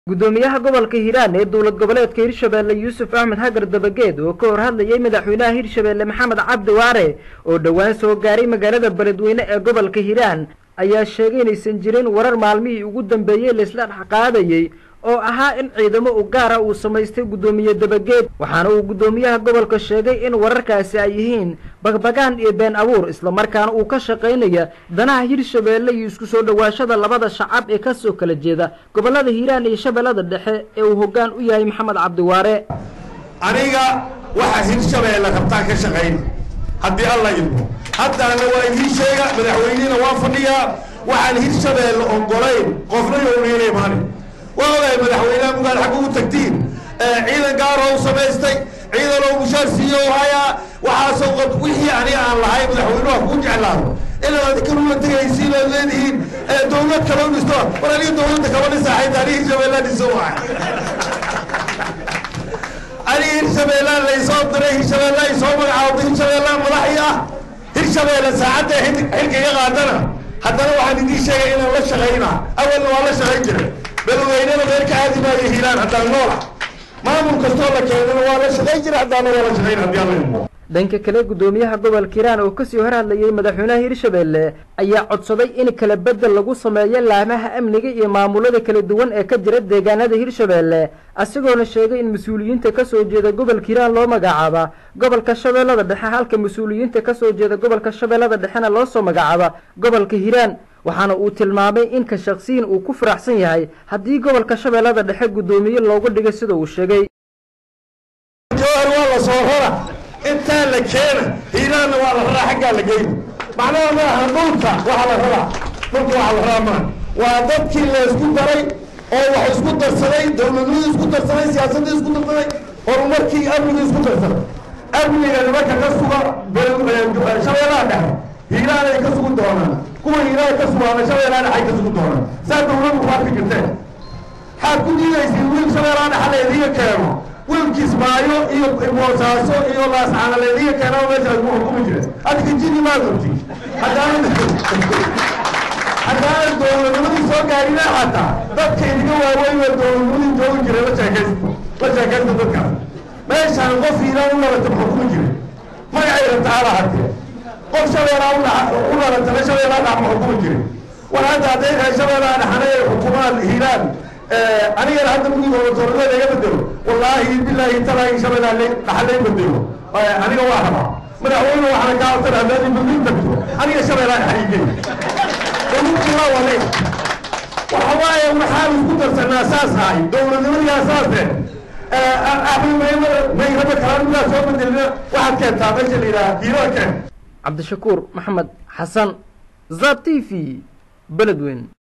gudoomiyaha gobolka hiiraan ee dowlad goboleedka hirshabeelle yuusuf axmed hagar dabageed oo ka hor hadlayay madaxweynaha hirshabeelle maxamed cabdi waare oo dhowaan soo gaaray magaalada beledweyne ee gobolka hiiraan ayaa sheegay inaysan jirin warar maalmihii ugu dambeeyey laisla dhexqaadayey oo ahaa in ciidamo u gaara uu samaystay guddoomiye dabageed waxaana uu guddoomiyaha gobolka sheegay in wararkaasi ay yihiin bagbagaan iyo been abuur islamarkaana uu ka shaqaynaya danaha hirshabeelle iyo isku soo dhowaashada labada shacab ee kasoo kala jeeda gobollada hiiraan iyo shabeellada dhexe ee uu hoggaan u yahay maxamed cabdiwaare aniga waxa hirshabeelle rabtaan ka shaqayn haddii alla idmo haddaana waa idiin sheega madaxweynihina waa fadhiyaa waxaan hirshabeelle ogolayn qofna yowniina imaanin waa ogahay madaxweyneha mugaad xagga u tagtiin ciidan gaaro u samaystay ciidan oo mushaar siiyo hayaa waxaasoo qab wixii aniga aan lahay madaxweynuha kuu jeclaado inaad adinkanula tegaysiin ood leedihiin dawlad kale u dhisto war aniga dawladda kama dhisaaxayta aniga hirshabeellaa dhiso waay aniga hirshabeellaa laysoo diray hirshabeellaa isoo magacaawda hirshabeellaa madaxii ah hirshabeelle saacadda xilka iga qaadana haddana waxaan idiin sheegay inaan la shaqaynaa awalna waa la shaqayn jiray beloweynada meel ka aadi maayo hiiraan haddaan noola maamul kastoo la keenana waa la shaqayn jira haddaana waa la shaqayn haddii alla idmo dhanka kale guddoomiyaha gobolka hiiraan oo kasii hor hadlayay madaxweynaha hirshabeelle ayaa codsaday in kala bedel lagu sameeyo laamaha amniga iyo maamulada kala duwan ee ka jira deegaanada hirshabeelle isagoona sheegay in mas-uuliyiinta kasoo jeeda gobolka hiiraan loo magacaaba gobolka shabeellada dhexe halka mas-uuliyiinta kasoo jeeda gobolka shabeellada dhexena loo soo magacaaba gobolka hiiraan waxaana uu tilmaamay in ka shaqsiyin uu ku faraxsan yahay haddii gobolka shabeellada dhexe guddoomiye loogu dhigay sida uu sheegay jawhar waa la soo rara intaa la keena hiiraanna waa la raraa xaggaa la geyna macnaha maaha dhulka waxa la rabaa dhulka waxa la rabaa maaha waa dadkii la isku daray oo wax isku darsaday dawladnimada isku darsaday siyaasadda isku darsaday horumarkii amniga isku darsaday amniga nimanka ka suga shabeellaha dhexe hiiraan ay ka sugi doonaan kuwa hiiraan ka sugaana shabeellaha dhexe ay ka sugi doonaan saa dawladdu ku arki jirteen maxaad ku diidaysiin wiil shabeellaha dhexe laydiga keeno wiilkiis maayo iyo moosaaso iyo laascaana laydiga keenaa meesha lagu xukumi jire adika jini maa gurti haddaan haddaanan dowladnimadii soo gaarina xataa dadka idiga waaweyn oo dowladnimadii joogi jire la sheekaysta la sheekaysta dadkaas meeshaan qof hiiraan u dhalata xukumi jire magacay rabta hala hadee qof shabeellaa u dhalatana shabeellaa dhax ma xukumi jire war hadda hadday tahay shabeellaa dhaxana ay xukumaan hiiraan anigana hadda mugii gobatoorada iga bedelo wallaahi bilaahi talaahi shabeellaa dhaxa lay bedelo aniga waa rabaa madaxweyne waxaan kaa codsan haddaad ibadin tagto aniga shabeellaa dhaxa igey dawladkii waa wale waxa waaye waxaan isku darsanaa saas ahay dowladnimadigaa saase mayraba kalaan midaa soo bedelina waxaad keentaa meesha la yidhaha hiirada keen cabdishakuur maxamed xasan zab t v beledweyn